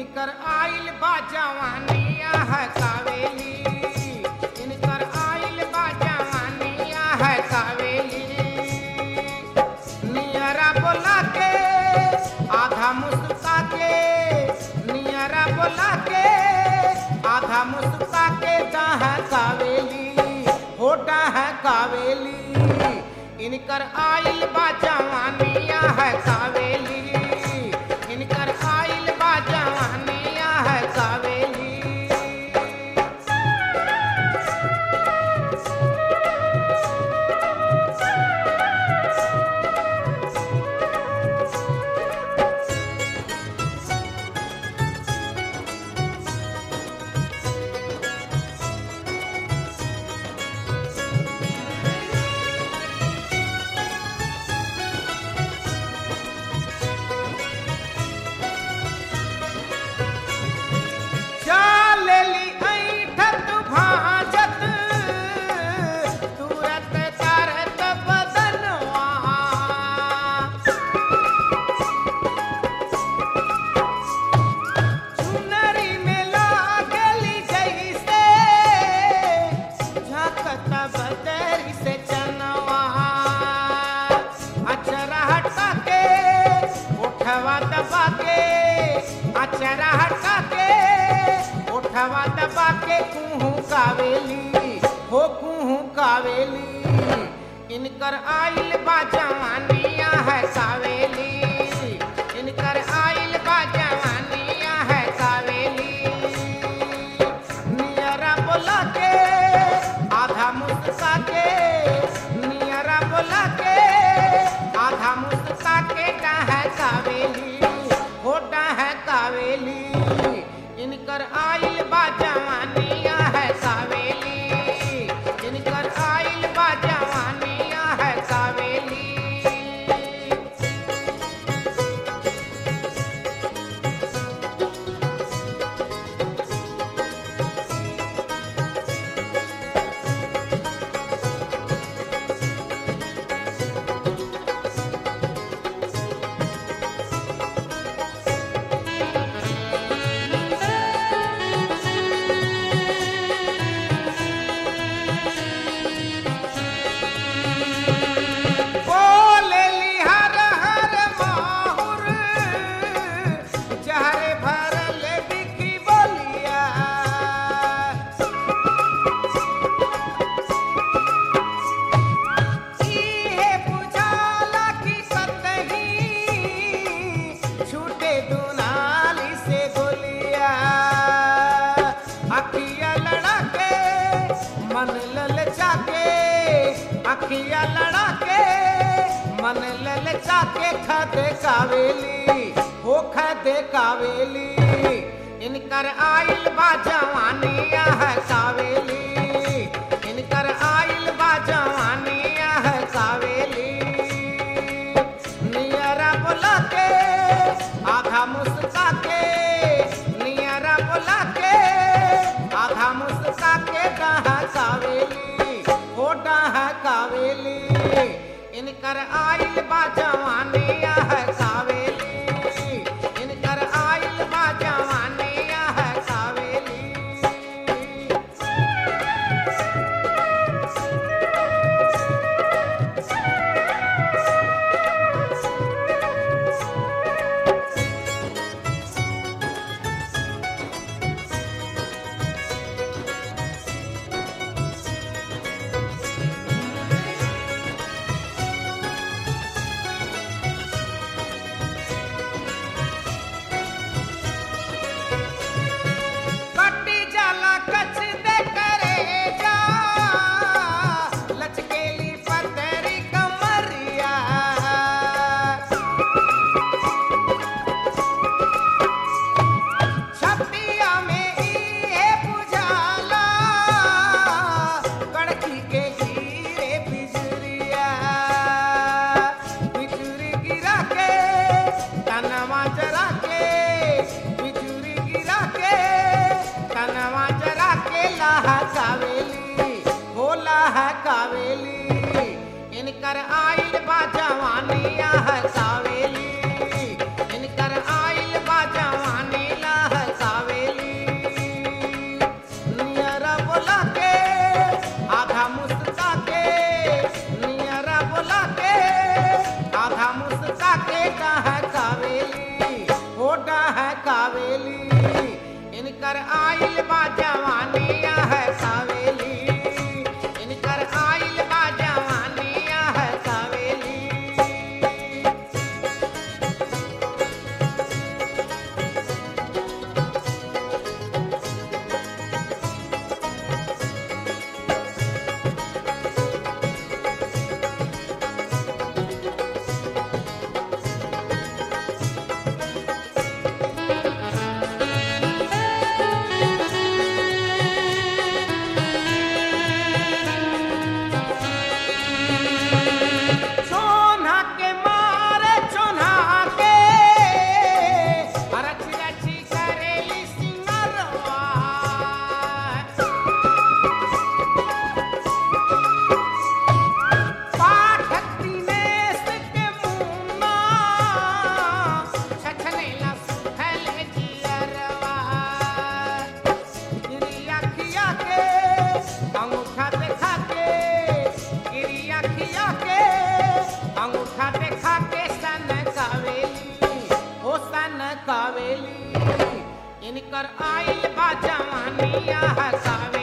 इनकर आइल बा जवानिया है कावेली इनकर आइल बा जवानिया है कावेली नियरा बोला के आधा मुस्का के नियरा बोला के आधा मुस्का के दाह कावेली होटा है कावेली इनकर आइल बा जवानिया है कावेली इनकर आइल बा जवानिया है कावेली चालेली ऐठत भाजत तुरत करत बदनवा चुनरी में लागली जैसे झकत बदरी से चनवा अचरा हटा के उठवा दबा के अचरा हटा के उठवा दबा के कुहू कावेली हो कुहू कावेली इनकर आइल बा जवानिया है कावेली इनकर आइल बा जवानिया है कावेली नियरा बोला के आधा मुस्का के नियरा बोला के आधा मुस्का के डाह कावेली होटा है कावेली इनकर आइल बा जवानिया है कावेली इनकर आइल बा जवानिया है कावेली बोलेली हर हर माहुर जहरे भरल बिकी बोलिया इहे बुझाला कि कतही छूटे दुनाली से गोलिया अखिया लड़ा के मन ललचा के अखिया लड़ा के मन ललचा के खदे कावेली हो खदे कावेली इनकर आइल बा जवानिया है कावेली इनकर आइल बा जवानिया है कावेली नियरा बोला के आधा मुस्का के नियरा बोला के आधा मुस्का के डाह कावेली हो डाह कावेली इनकर आइल बा जवानिया है कावेली इनकर आइल बा जवानिया है कावेली कटी जाला कच दे करे जा लचकेली पतरी कमरिया छतिया में इहे बुझाला कड़की के हीरे बिजुरिया बिजुरी गिरा के तनवा जरा के बिजुरी गिरा के तनवा जरा के लाहा कावेली भोला है कावेली इनकर आइल बा जवानिया है कावेली इनकर आइल बा जवानी ला है इनकर आइल बा जवानिया है कावेली इनकर आइल बा जवानिया है कावेली सोना के मारे चोना के रच रची करेली सिंगरवा पाठक दिनेश के मुन्ना छछनेला सुखल जियरवा गिरिया खिया के अंगूठा देखा के गिरिया खिया के अंगूठा देखा के सन कावेली ओ सन कावेली इनकर आइल बा जवानिया है कावेली